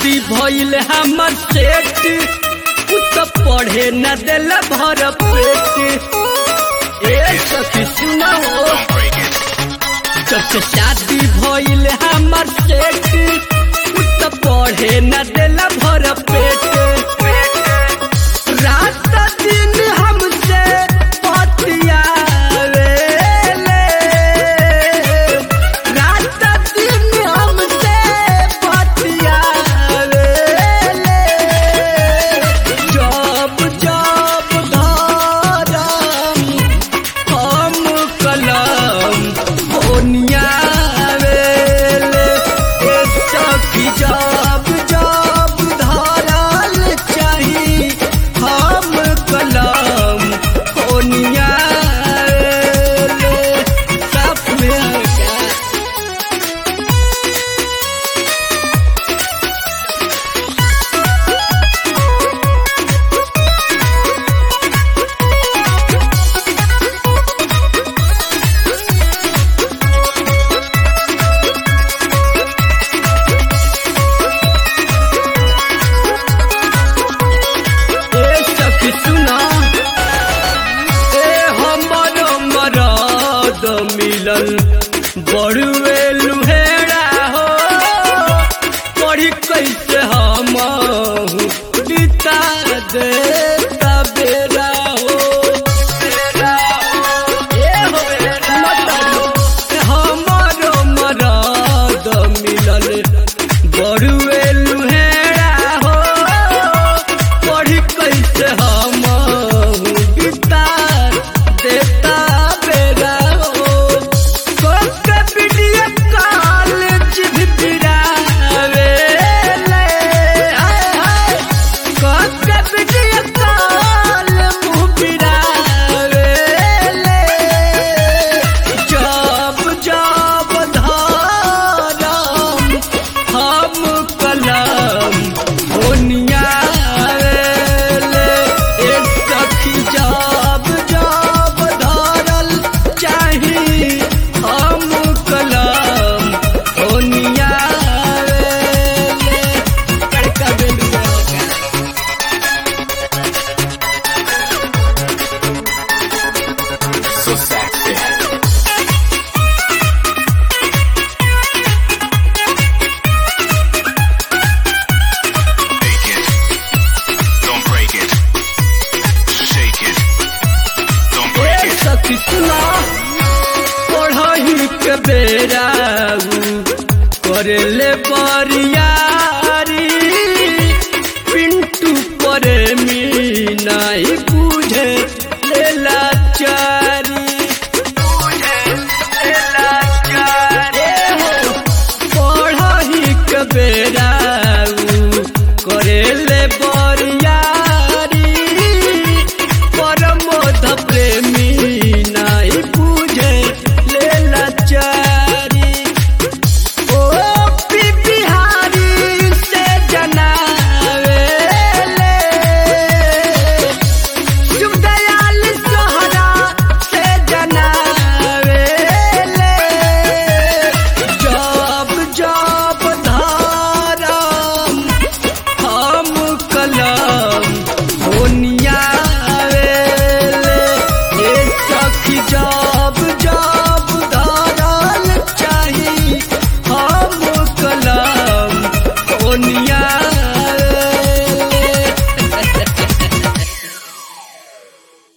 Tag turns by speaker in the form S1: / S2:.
S1: शादी भइल हमर सेठ उ त पढ़े न दिल भर पेट ए सखी सुना हो जब से शादी भइल हमर सेठ उ त पढ़े न दिल भर पेट रात दिन हमसे बतियावेले रात दिन हमसे बतियावेले जब जब धरम हम कलम ओनियावेले ए सखी जब जब धरल चाही हम कलम ओनियावेले सब में क्या ए सखी सुना ए हमर मरद मिलल बड़ुए लुहेड़ा हो पढ़ी कैसे हम बिता दे बेरा हो बेरा हो ए हो मतलब हमर मरद मिलल बड़ुए लुहेड़ा हो पढ़ी कैसे हम बिता देता बेरा हो कोके वीडियो कॉलेज भी बिरावे ले हाय हाय कोके वीडियो कॉल मुँह बिरावे ले जब जब धरम हम कलम ओनियावेले ए सखी जब जब धरल चाही हम कलम ओनियावेले कड़का बेलुआ
S2: So sexy. Make it. Don't break it. Shake it. Don't break
S1: A
S2: it.
S1: सखी सुना पढ़ही के बेरा करेले बरियारी पिंटू प्रेमी नहीं बुझ